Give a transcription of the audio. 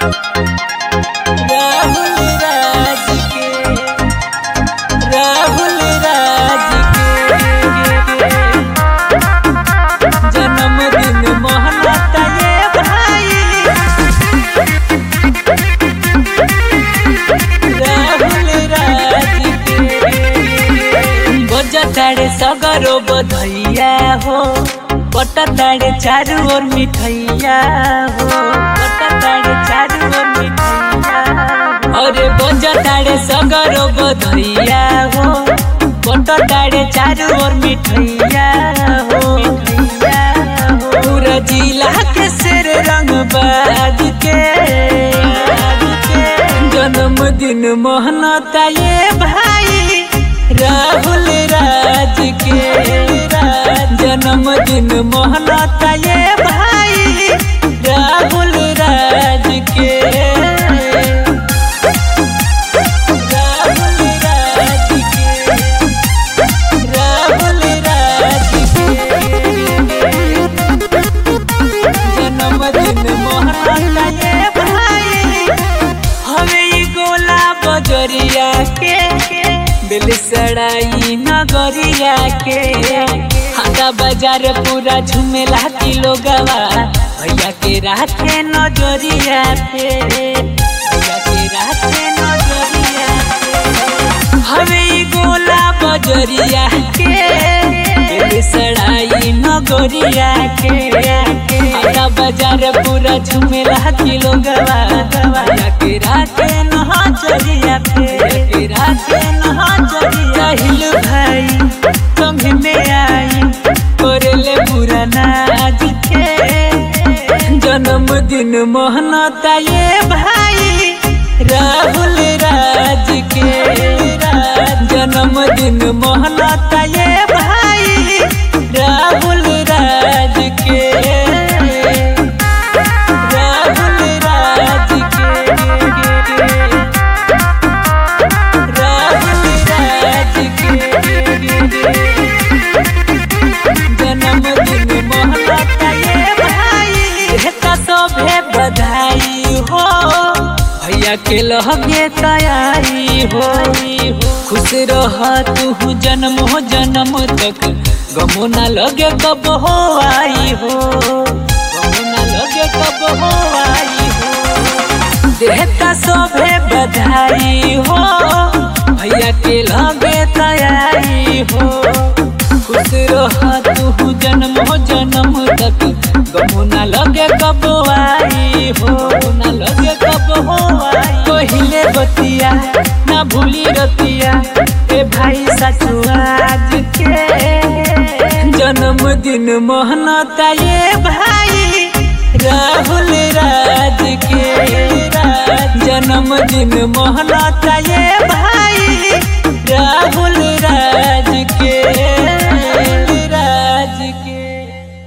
राहुल राज के राहुल राज के जन्मदिन मनाता ये भाई राहुल राज के बजताड़े सगरो बधैया हो बटताड़े चारू ओर मिठैया हो बटताड़े चारू ओर मिठैया अरे बजताड़े सगरो बधैया हो बटताड़े चारू ओर मिठैया हो मिठैया हो पूरा जिला के सिर रंग बाज के जन्मदिन मोहनता ये भाई राहुल राज के जन्मदिन मोहनता ये भाई राहुल राज के राहुल राज के राहुल राज के जन्मदिन मोहनता ये भाई हवे ई गोला बजरिया के दिल सड़ाई नगरिया के हाथा बाजार पूरा झुमेला किलो गवा भैया के राखे नजरिया पे भैया के राखे नजरिया पे हवे ई गोला बजरिया के दिल सड़ाई नगरिया के हाथा बाजार पूरा झुमेला किलो गवा भैया के राखे नजरिया पे के राखे नजरिया हिल भाई संग में आई करले बुरा नाज के जन्मदिन मोहनता ये भाई राहुल राज के जन्मदिन मोहनता ये भाई राहुल राज के राहुल राज के राहुल राज के जन्मदिन मोहनता ये भाई हेता सभे बधाई हो भैया के लहगे तैयारी हो खुश रह तू जन्म हो जन्म तक गमो ना लगे कब हो आई हो गमो ना लगे कब हो आई हो देहता सभे बधाई हो भैया के लगे तैयारी हो खुश रह तू जन्म हो जन्म तक गमो ना लगे कब आई हो ना लगे कब हो आई कहिले बतिया ना भूली रतिया ए भाई साचू आज के जन्मदिन मोहनता ये भाई राहुल राज के जन्मदिन मोहनता ये